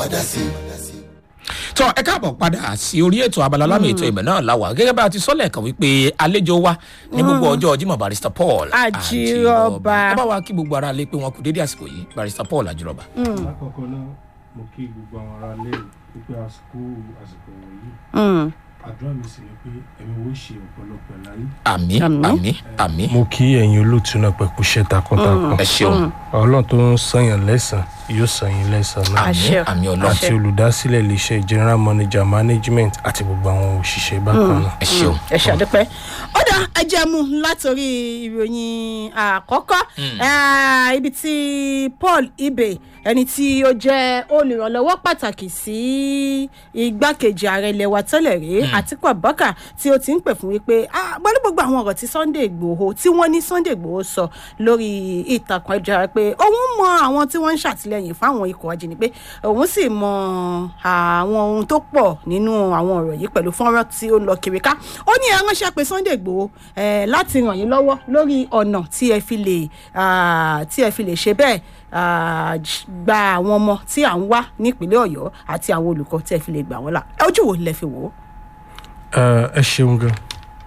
dá sí i. tọ ẹ káàbọ̀ padà sí orí ètò abala lámì ètò ìbẹ̀ náà láwà gẹ́gẹ́ bá a ti sọ́lẹ̀ kan wípé àlejò wa ní gbogbo ọjọ́ Jímọ̀ barista Paul Àjírọ̀bà. ẹ bá wa kí gbogbo ara lé pé wọn kú dédé àsìkò yìí barista Paul Àjírọ̀bà. lákọ̀ọ́kọ́ náà mo kí gbogbo àwọn ará ilé wípé àsìkò àsìkò wọ̀nyí àdúrà mi sì ni pé ẹ̀mí wo ṣe ọ̀pọ̀lọpọ̀ láyé. àmín Àmín. àmín àmín mo kí ẹ̀yin olóòtú náà pẹ̀kú iṣẹ́ takuntakun ẹ ṣeun ọlọ́run tó ń sànyàn lẹ́sàn yóò sànyìn lẹ́sàn náà Àṣẹ. àmín ọlọ́run àti olùdásílẹ̀ iléeṣẹ́ general manager management àti gbogbo àwọn òṣìṣẹ́ bákan náà. ẹ ṣeun. ẹ ṣàdúpẹ́ ó dá ẹjẹ mu látòrí ìròyìn àkọ́kọ́ Eh, ibi tí Paul Ibe ẹni tí ó jẹ́ olùrànlọ́wọ́ pàtàkì sí igbákejì ààrẹ ilẹ̀ wa tẹ́lẹ̀ rí Àtíkù Abubakar tí ó ti ń pè fún wípé ah, pẹ̀lú gbogbo àwọn ọ̀rọ̀ tí Sunday Igboho tí wọ́n ní Sunday Igboho sọ lórí ìtàkùn ẹ̀jẹ̀ pé òun mọ àwọn tí wọ́n ń ṣàtìlẹ́yìn fáwọn ikọ̀ ajínigbé òun sì mọ àwọn ohun tó pọ̀ nínú àwọn ọ̀rọ̀ yìí pẹ̀lú fọ́nrán tí ó ń lọ kiri ká ó ní ẹ ránṣẹ́ pé Sunday Igboho eh, láti ràn yín lọ́wọ́ lórí ọ̀nà tí ẹ fi lè ah, tí ẹ fi lè ṣe bẹ́ẹ̀ ah, j- gba àwọn ọmọ tí à ń wá nípínlẹ̀ Ọ̀yọ́ àti àwọn olùkọ́ tí ẹ fi lè gbà wọ́n là ojú wo lẹ fi wò ó. Ẹ, ẹ ṣeun gan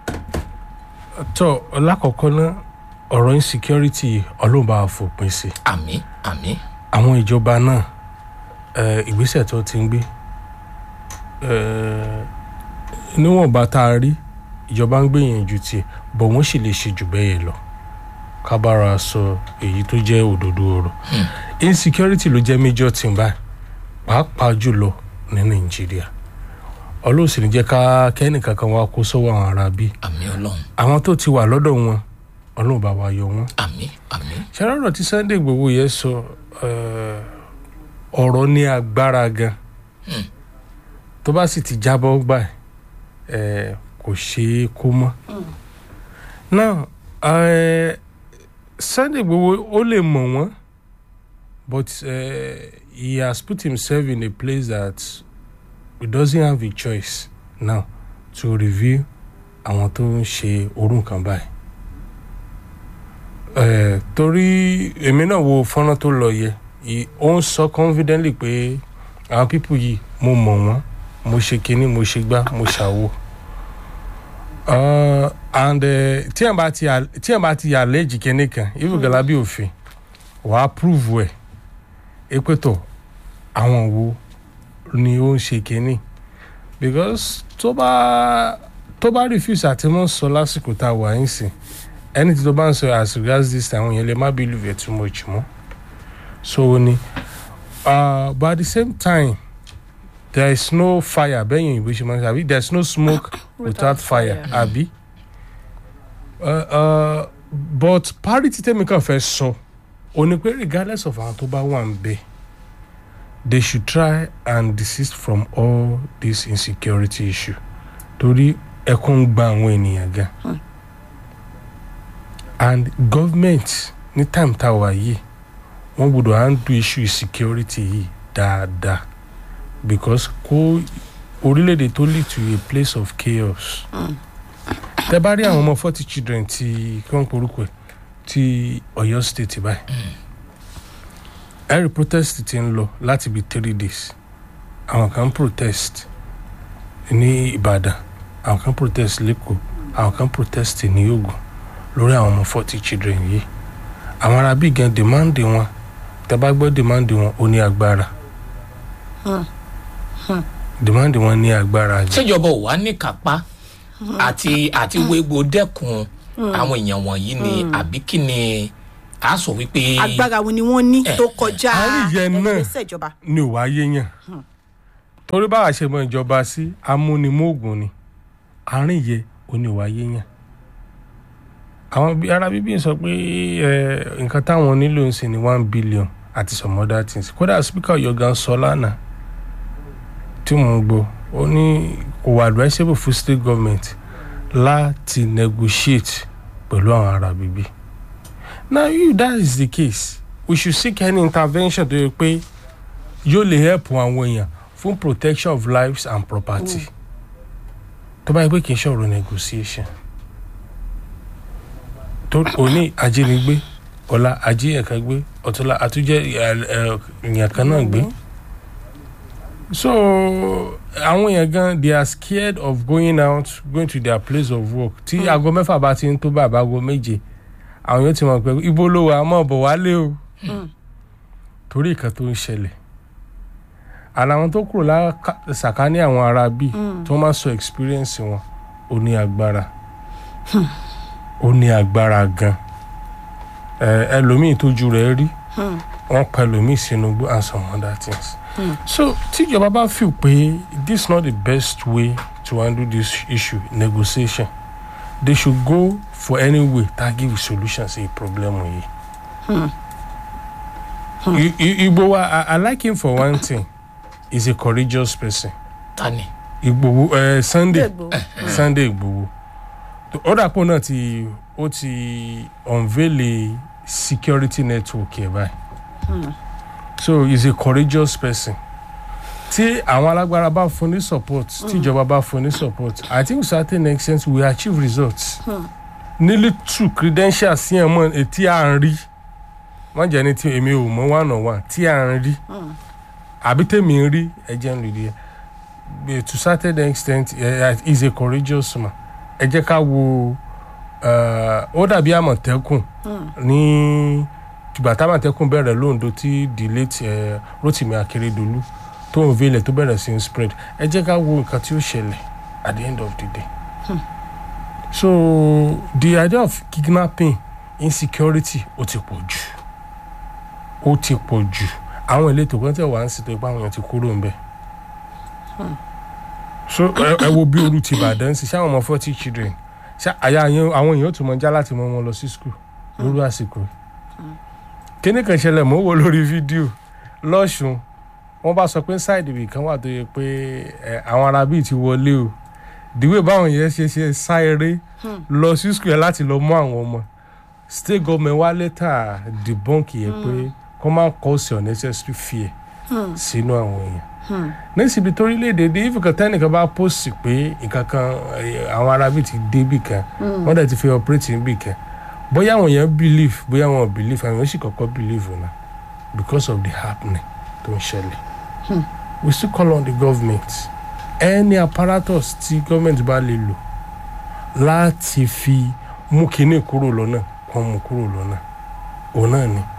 tó lákọ̀ọ́kọ́ náà ọ̀rọ̀ insecurity ọlọ́run bá wa fòpin sí i àmín àmín àwọn ìjọba náà ẹ, ìgbésẹ̀ tó ti ń gbé ẹ, níwọ̀nba tá a rí ìjọba ń gbìyànjú tiẹ̀ bọ̀ wọ́n sì lè ṣe jù bẹ́ẹ̀ yẹn lọ ká bára sọ èyí tó jẹ́ òdodo ọ̀rọ̀ insecurity ló jẹ́ major thing báyìí pàápàá jùlọ ní nàìjíríà ọlọ́sìn ní jẹ́ ká kẹ́nìkankan wá kó sọ́wọ́ àwọn ará bí àmín ọlọ́run àwọn tó ti wà lọ́dọ̀ wọn ọlọ́run bá wa yọ wọn àmín àmín ṣàrọ̀rọ̀ tí Sunday Igboho yẹn sọ eh, ọ̀rọ̀ ní agbára gan tó bá sì ti jábọ́ gbà ẹ̀ kò ṣeé kó mọ́ náà eh, Sunday Igboho ó lè mọ̀ wọ́n but eh, he has put himself in a place that he doesn't have a choice now to review àwọn tó ń ṣe orú nǹkan báyìí Eh, torí èmi náà wo fọ́nrán tó lọ yẹ ì- ó ń sọ confidently pé àwọn pípù yìí mo mọ̀ wọ́n mo ṣe kinní mo ṣe gbá mo ṣàwo Uh, and eh, tí ẹ̀ bá ti à- tí ẹ̀ bá ti allege kinní kan ibùgàlà bí òfin wàá prove ẹ̀ ẹ pé tọ̀ àwọn wo ni ó ń ṣe kinní because tó bá tó bá refuse àti mọ́ sọ lásìkò tá a wà yín sìn ẹni tí tó bá ń sọ as regards this time àwọn yẹn lè má believe it too much mọ́ so ó ní uh, but at the same time there is no fire bẹ́yìn ìwé ṣe máa ń sọ àbí there is no smoke without fire àbí uh, uh, but parity tẹ́mi kan fẹ́ sọ ó ní pé regardless of àwọn tó bá wà ń bẹ̀ they should try and desist from all this insecurity issue torí ẹkún ń gba àwọn ènìyàn gan and government ní time tá a wà yìí wọ́n gbọ́dọ̀ handle issue security yìí dáadáa because kó orílẹ̀-èdè tó lead to a place of chaos tẹ bá rí àwọn ọmọ forty children ti kí wọ́n porúkọ ẹ̀ ti Ọ̀yọ́ state báyìí every protest ti ń lọ láti bí three days àwọn kan protest ní Ìbàdàn àwọn kan protest lẹ́kọ̀ọ́ àwọn kan protest ní Ògùn lórí àwọn ọmọ forty children yìí àwọn ará bíi gan demand wọn tẹ bá gbọ́ demand wọn ó ní agbára demand wọn ní agbára jẹ ṣèjọba ò wá ní kápá àti àti wégbó dẹ́kun àwọn èèyàn wọ̀nyí ni àbí kí ni a sọ wípé agbára wo ni wọ́n ní tó kọjá àárín yẹn náà. ìgbésẹ̀ ìjọba. ní òwá yéèyàn torí báwa ṣe mọ ìjọba sí amúnimóògùn ni àárín yẹ ó ní òwá yéèyàn àwọn bí- ará bíbí sọ pé ẹ, nǹkan táwọn nílò ń sìn ní one billion àti some other things kódà speaker Ọ̀yọ́ gan sọ lánàá tí mò ń gbọ́ ó ní kò wà advisable fún state government láti negotiate pẹ̀lú àwọn ará bíbí now if that is the case we should seek any intervention tó yẹ pé yóò lè help àwọn èèyàn fún protection of lives and property tó bá yẹ pé kì í ṣọ̀rọ̀ negotiation tó òní ajínigbé ọ̀la ajíyàn kan gbé ọ̀túnla àtúnjẹ́ èèyàn kan náà gbé so àwọn èèyàn gan they are scared of going out going to their place of work tí aago mẹ́fà bá ti ń tó bàbá aago méje àwọn yóò ti mọ̀ pé ibo ló wà á mọ̀ bọ̀ wálé o torí nǹkan tó ń ṣẹlẹ̀ àná àwọn tó kúrò lásàkání àwọn ará bí tó máa sọ experience wọn ó ní agbára ó ní agbára gan ẹ ẹlòmíì tójú rẹ̀ rí wọn pa ẹlòmíì sínú gbó and some other things so tíjọba bá feel pé this is not the best way to handle this issue negotiation they should go for any way that give solution sí problem yìí. I- I- Igbo wa I, I like him for one thing he's a courageous person tani Igbowo uh, Sunday Igboho. Sunday Igbowo ó dàpọ̀ náà ti ó ti unveil a security network ẹ̀ báyìí so he's a courageous person tí àwọn alágbára bá fún ní support tí ìjọba bá fún ní support I think to certain extent we achieve results nearly two credentials sí ẹ̀ mọ́ etí à ń rí wọ́n jẹ́ ní tí èmi ò mọ̀ one on one tí à ń rí àbí tèmi ń rí ẹ̀jẹ̀ ń lò díẹ̀ But to certain extent uh, he's a courageous man ẹ jẹ́ ká wo uh, ó dàbí àmọ̀tẹ́kùn ní ìgbà támọ̀tẹ́kùn bẹ̀rẹ̀ lóńdó tí the late uh, Rotimi Akeredolu tó ń vélẹ̀ tó bẹ̀rẹ̀ sí ń spread ẹ jẹ́ ká wo nǹkan tí ó ṣẹlẹ̀ at the end of the day so the idea of kidnapping insecurity ó ti pọ̀ jù ó ti pọ̀ jù àwọn ìletò kan tẹ̀ wá ń sètò ipá àwọn èèyàn ti kúrò ń bẹ̀ so ẹ ẹ wo bí olú ti Ìbàdàn sí ṣáwọn ọmọ forty children ṣá àyà yẹn àwọn èèyàn tó mọ já láti mọ wọn lọ sí school lórí àsìkò yìí. kíní kan ṣẹlẹ̀ mọ́ wò lórí fídíò lọ́sùn wọ́n bá sọ pé ṣáìdì ibì kan wà tó yẹ pé ẹ, àwọn ará bíi ti wọlé o dìwé báwọn yẹn ṣe ṣe sá eré lọ sí school yẹn láti lọ mú àwọn ọmọ state government wá lẹ́tà debunk yẹn pé kó má cause unnecessary fear sínú àwọn èèyàn nísìbi torílẹ̀-èdè dé ìfìkan tẹ́nìkan bá post pé nǹkan kan eh, àwọn arábì ti dé bì kan wọ́n dẹ̀ ti fi operate bì kan bóyá àwọn èèyàn believe bóyá àwọn ò believe àwọn èèyàn sì kọ́kọ́ believe na because of the happening tó ń ṣẹlẹ̀ we still call on the government any apparatus tí government bá lè lò láti fi mú kinní kúrò lọ́nà kàn mú kúrò lọ́nà òun náà ni.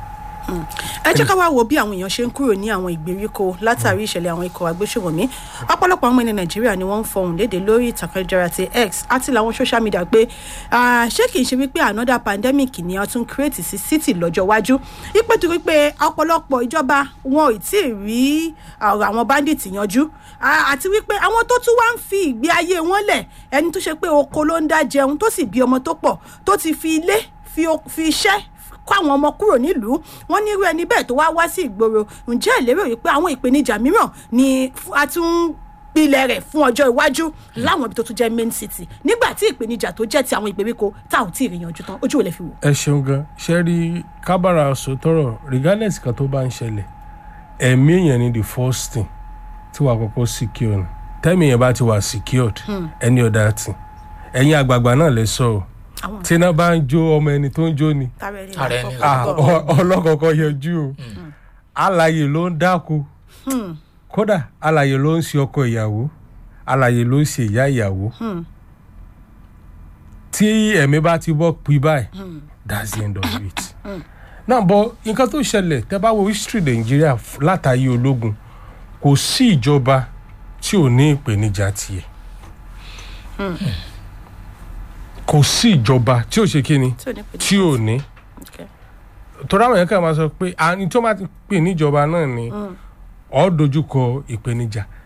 ẹ jẹ́ ká wá wo bí àwọn èèyàn ṣe ń kúrò ní àwọn ìgbèríko látàrí ìṣẹ̀lẹ̀ àwọn ikọ̀ agbésùnmọ̀mí ọ̀pọ̀lọpọ̀ àwọn ẹni nàìjíríà ni wọ́n ń fọhùn léde lórí ìtàkùn ayélujára ti x àti làwọn social media pé ah, ṣé kìí ṣe wípé another pandemic ni a tún create sí city lọ́jọ́ iwájú ipò torí pé ọ̀pọ̀lọpọ̀ ìjọba wọn ò tí ì rí ọ̀rọ̀ àwọn bandits yanjú Ah, àti wípé àwọn tó tún wá ń fi ìgbé ayé wọn lẹ̀ ẹni tó ṣe pé oko ló ń dá jẹun tó sì bí ọmọ tó pọ̀ tó ti fi ilé fi o- fi iṣẹ́ kó àwọn ọmọ kúrò nílùú wọn ní irú ẹni bẹ́ẹ̀ tó wá wá sí ìgboro ǹjẹ́ ìlérò yìí pé àwọn ìpèníjà mìíràn ni f- a tún ń pilẹ̀ rẹ̀ fún ọjọ́ iwájú láwọn ibi tó tún jẹ́ main city nígbà tí ìpèníjà tó jẹ́ ti àwọn ìgbèríko tá ò tí ì rí yanjú tán ojú ò lè fi wò. ẹ ṣeun gan ṣe rí kábàárà sòtọrọ regardless kan tó bá ń ṣẹlẹ̀ ẹ̀mí èèyàn ni the first thing tí wàá kọ́kọ́ secure ni tẹ́mi yẹn bá ti wà secured any other thing ẹ̀yin àgbààgbà náà lè sọ ọ́ àwọn tí iná bá ń jó ọmọ ẹni tó ń jó ni tara ẹni Tara ẹni ah, lákọ̀ọ́kọ́. ọ- ọlọ́kọ̀ọ́kọ́ yẹjú o alàyè ló ń dáko kódà alàyè ló ń ṣe ọkọ ìyàwó alàyè ló ń ṣe ìyá ìyàwó tí ẹ̀mí bá ti bọ́ pí báyìí that's the end of it. náà bọ nǹkan tó ṣẹlẹ̀ tẹ́ bá wo history nàìjíríà f- látàyè ológun kò sí ìjọba tí ò ní ìpèníjà tiẹ̀ kò sí ìjọba tí ò ṣe kí ni tí ò ní pè ní tí ò ní Okay. torí àwọn yẹn kàn máa sọ pé àní tó máa ti pè níjọba náà ni ọ dojúkọ ìpèníjà